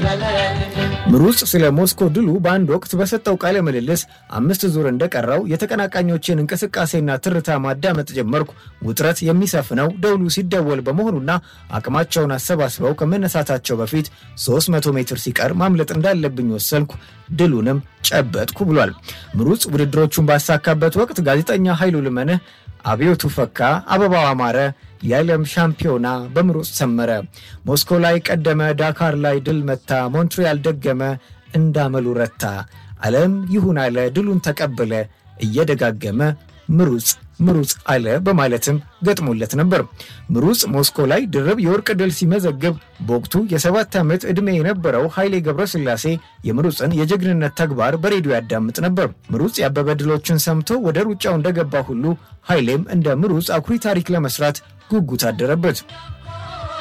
ምሩጽ ስለ ሞስኮ ድሉ በአንድ ወቅት በሰጠው ቃለ ምልልስ አምስት ዙር እንደቀረው የተቀናቃኞችን እንቅስቃሴና ትርታ ማዳመጥ ጀመርኩ። ውጥረት የሚሰፍነው ደውሉ ሲደወል በመሆኑና አቅማቸውን አሰባስበው ከመነሳታቸው በፊት 300 ሜትር ሲቀር ማምለጥ እንዳለብኝ ወሰንኩ። ድሉንም ጨበጥኩ ብሏል። ምሩጽ ውድድሮቹን ባሳካበት ወቅት ጋዜጠኛ ኃይሉ ልመንህ አብዮቱ ፈካ፣ አበባው አማረ፣ የዓለም ሻምፒዮና በምሩጽ ሰመረ፣ ሞስኮ ላይ ቀደመ፣ ዳካር ላይ ድል መታ፣ ሞንትሪያል ደገመ፣ እንዳመሉ ረታ፣ ዓለም ይሁን አለ፣ ድሉን ተቀበለ፣ እየደጋገመ ምሩጽ ምሩጽ አለ በማለትም ገጥሞለት ነበር። ምሩጽ ሞስኮ ላይ ድርብ የወርቅ ድል ሲመዘግብ በወቅቱ የሰባት ዓመት ዕድሜ የነበረው ኃይሌ ገብረስላሴ የምሩጽን የጀግንነት ተግባር በሬዲዮ ያዳምጥ ነበር። ምሩጽ ያበበ ድሎችን ሰምቶ ወደ ሩጫው እንደገባ ሁሉ ኃይሌም እንደ ምሩጽ አኩሪ ታሪክ ለመስራት ጉጉት አደረበት።